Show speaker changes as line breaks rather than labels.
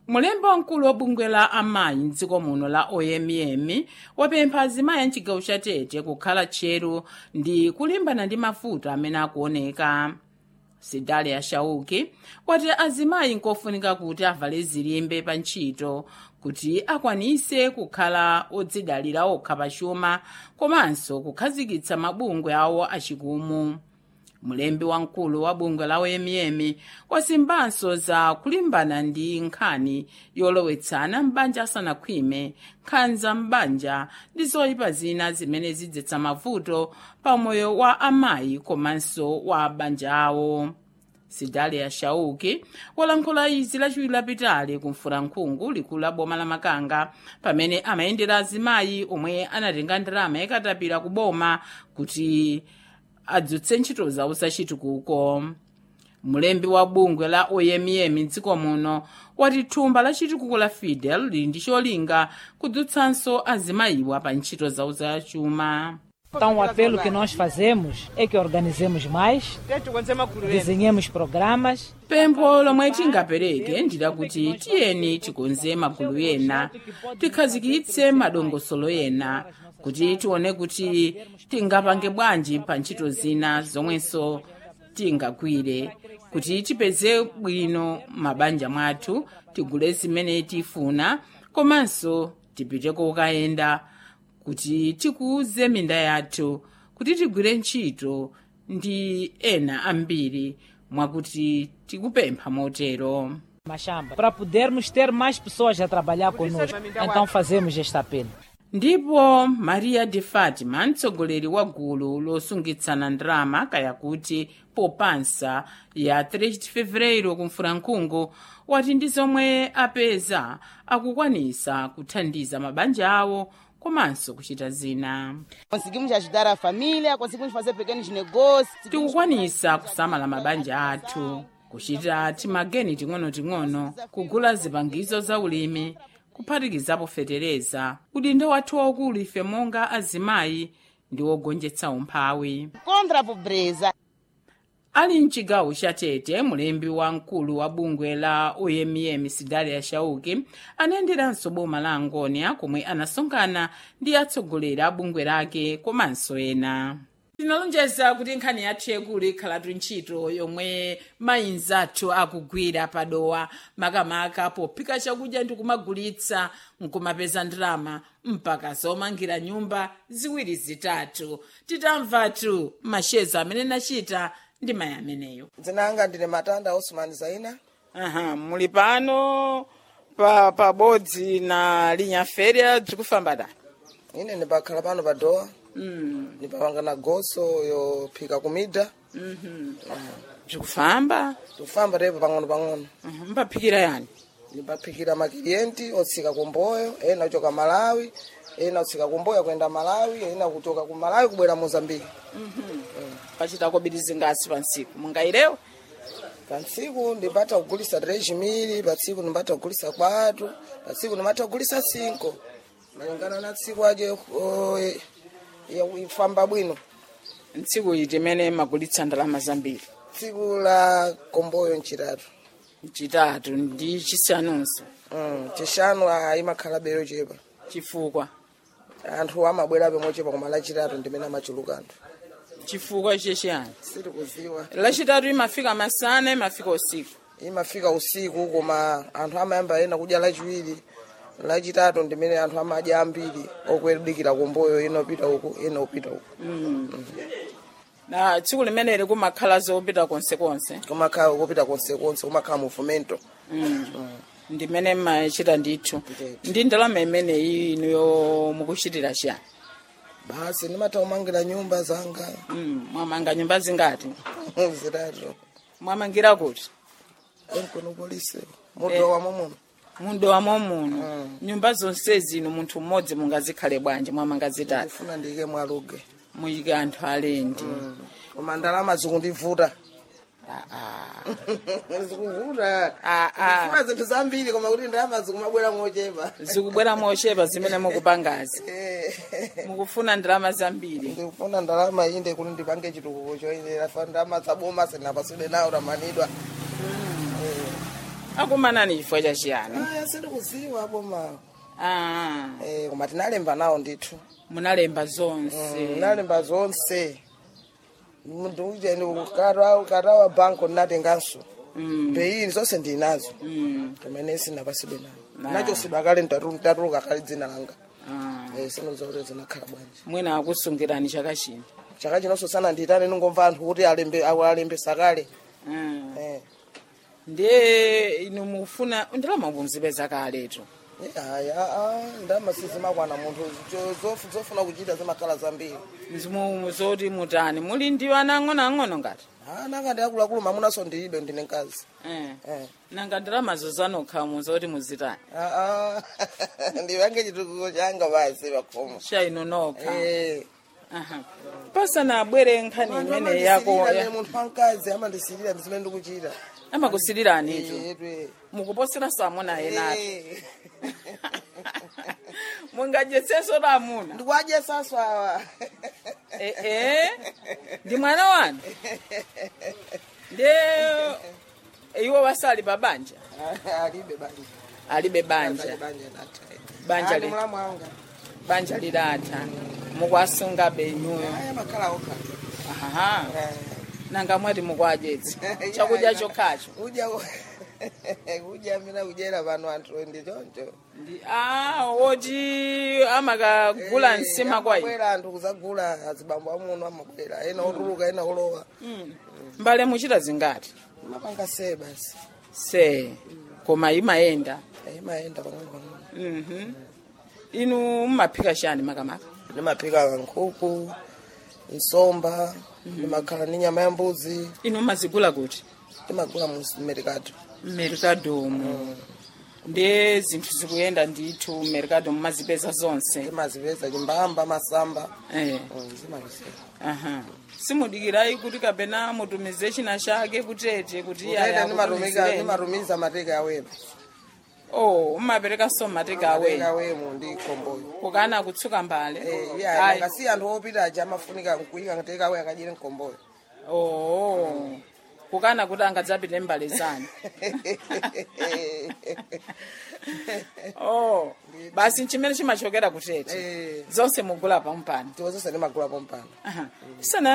mulembi wamkulu wa bungwe la amayi mdziko muno la omm wapempha azimayi a mchigawo cha tete kukhala tcheru ndi kulimbana ndi mavuto amene akuoneka sidalia shauki wati azimayi nkofunika kuti avale zilimbe pa ntchito kuti akwanise kukhala odzidalira okha pachuma komanso kukhazikitsa mabungwe awo achikumu mulembi wamkulu wa bungwe la omm wasimbanso za kulimbana ndi nkhani yolowetsana m'banja asanakhwime nkhanza m'banja ndi zoyipa zina zimene zidzetsa mavuto pa moyo wa amayi komanso wa banja awo sidalia shauki walankhula izi lachiwiri lapitali kumfulankhungu likulu la boma la makanga pamene amayendera azimayi omwe anatenga ndalama yakatapira ku boma kuti adzutse ntchito zawo zachitukuko mulembi wa bungwe la omm mdziko muno wati thumba la chitukuko la fidel lili ndi cholinga kudzutsanso azimayiwa pa ntchito zawo zachuma
Então, o apelo que nós fazemos é que organizemos mais, desenhemos programas
pempho lomwe tingapereke ndilakuti tiyeni tikonze magulu ena tikhazikitse madongosolo ena kuti tione kuti tingapange bwanji pa ntchito zina zomwenso tingagwire kuti tipeze bwino mabanja mwathu tigule zimene tifuna komanso tipite kokayenda kuti tikuze minda yathu kuti tigwire ntchito ndi ena ambiri mwakuti tikupempha motero
machamba para podermos ter mais pessoas a trabalhar conosco. Então, fazemos este apelo.
ndipo maria de fatima mtsogoleri wa gulu losungitsana ndalama kaya kuti popansa ya 3 de fevereiro kumfulankhungu wati ndi zomwe apeza akukwanisa kuthandiza mabanja awo komanso kuchita zina
Conseguimos ajudar a família, conseguimos fazer pequenos negócios.
tikukwanisa kusamala mabanja athu kuchita timageni ting'onoting'ono kugula zipangizo za ulimi kuphatikizapo fetereza udindo wathu waukulu ife monga azimayi ndi wogonjetsa umphawi
Contra a pobreza.
ali mchigawo cha tete mulembi wamkulu wa bungwe la omm sidalia shauki anayenderanso boma la angonia komwe anasonkhana ndi atsogoleri a bungwe lake komanso ena tinalonjeza kuti nkhani yathu yakulu ikhalatu ntchito yomwe mayinzi athu akugwira padowa makamaka pophika chakudya ndi kumagulitsa nkumapeza ndalama mpaka zomangira nyumba ziwiri zitatu titamvatu masheza amene nachita ndi mayi ameneyo
dzina anga ndine matanda osman zaina
aha muli pano pa pabodzi na linyafere tikufamba da
ine ndipakhala pano pa dowa
mm.
ndipapanga na goso yophika kumidha
tikufamba
tikufamba tepo pang'ono pang'ono
Mhm, mpaphikira yani
ndipaphikira makiliyenti otsika kumboyo ena kuchoka malawi ena kutsika kumboyo kuyenda malawi ena kuchoka ku malawi kubwera mozambiki
pachita kobiri zingasi pa ntsiku mungairewo
pa ntsiku ndipata kugulisa 3 mili pa tsiku ndipata kugulisa 4 pa tsiku ndipata kugulisa 5 malingana na tsiku aje o, e- ya- ifamba bwino
ntsiku iti imene magulitsa ndalama zambiri
tsiku la komboyo mchitatu
chitatu ndi chisanunso
Mm, chishanu ah, imakhala bero chepa
chifukwa
anthu amabwerabe mochepa koma lachitatu ndimene amachuluka anthu
chifukwa chechiyani
sitikuziwa
lachitatu imafika masana imafika usiku
imafika usiku koma anthu amayamba ena kudya lachiwiri lachitatu ndimene anthu amadya ambiri okuyedikira kumboyo ena upita uku ena upita uku
na tsiku limeneli kumakhala zopita konsekonse
kumakhala kupita konsekonse kumakhala muvumento
ndimene mmachita ndithu ndi ndalama imeneyi inuyo mukuchitira chiyani
basi ndimatha kumangira nyumba zanga
Mm, mwamanga nyumba zingati
zitatu
mwamangira kuti
enkono polisi mudowa momwe
mundowa muno nyumba zonse zino munthu mmodzi mungazikhale bwanji mwamanga zitatu
ndifuna ndiyike mwaluge
muyike anthu alendi
koma ndalama zikundivuta
Ah,
zikuvuta
ah. Ah,
ndifuna zinthu zambiri koma kuti ndalama zikumabwera mochepa
zikubwera mochepa zimene mukupangazi mukufuna ndalama zambiri
ndikufuna ndalama inde kuti ndipange chitukuko choyenera fa ndalama zaboma sinapasule nawo tamanidwa
akumanani chifukwa chachiyani
aya sindikuziwa apo mawo
ah,
eh koma tinalemba nawo ndithu
munalemba zonse
nalemba zonse muntu uje ukara ukara banko natenganso
Mm,
beini zonse ndinazo
mm,
kumene sinapasidwe nawo
Na.
nachosidwa kale ntatuluka kale dzina langa
ah.
eh sinoza kuti zinakhala bwanji
mwina akusungirani chaka chino
chaka chinonso sana nditane ningomva anthu kuti alembe awo alembesa kale
Ah.
eh
ndiye inu mufuna ndalama munzipeza kaletu
Eh, aya ndalama sizimakwana munthu zo- zofu- zofuna kuchita zimakhala zambiri
mzimu zoti mutani muli ndi ana ang'onoang'ono ngati
Ah, nanga ndiakuluakulu mamunanso ndilibe ndine mkazi
Eh.
eh
nanga ndalamazo zanokhamu zoti muzitani
Ah, ah. ndipange chitukuko changa basi pakhomo
cha inu nokha
eh
Aha. pasana abwere nkhani imene yako ya-
munthu wamkazi amandisilira ndizimene ndikuchita
amakusilirani itu
Yetwe.
mukuposera samuna enati
Eh.
mungajetseso lamuna
ndikwadye saso awa
ee ndi mwana wanu ndiye iwo wasali pa banja
alibe banja
alibe banja
banja natha
Banja
Ali
li-
mulamu wanga
banja lidatha mukwasunga benyuyo
aya makhala okha
aha nanga mwati mukwadyetsa chakudya chokhacho
udya udya mina kudyera pano anthu ndi choncho
Ndi- ah woti amakagula nsima kwa inu
amabwera anthu kuzagula azibambo amuno amabwera ena otuluka ena olowa
mbale muchita zingati
mapanga se basi
se koma imayenda
imayenda pang'ono
Mhm. inu mumaphika chani makamaka
ndimaphika nkhuku nsomba ndimakhala ni nyama ya mbuzi
inu mumazigula kuti
ndimagula mu merikado
merikadomu ndiye zinthu zikuyenda ndithu merikado mumazipeza zonse
ndimazipeza chimbamba masamba
eh.
Mm, zimazipeza
aha simudikirayi kuti kapena mutumize china chake kutete kuti iye
Kutete
ayakutumizireni.
ndimatumiza mateka awema
oh umapereka so mateka
mateka
awe
awemo ndi khomboyo
kukana kutsuka mbale
iya
Ayi.
ngasi anthu opita aja amafunika kuyika mateka awe akadyere mkhomboyo
oh kukana kuti angadzapite mbale zanu oh basi chimene chimachokera kutete
Eh.
zonse mugula pampano
tiwozonse ndimagula pompano
Aha. sana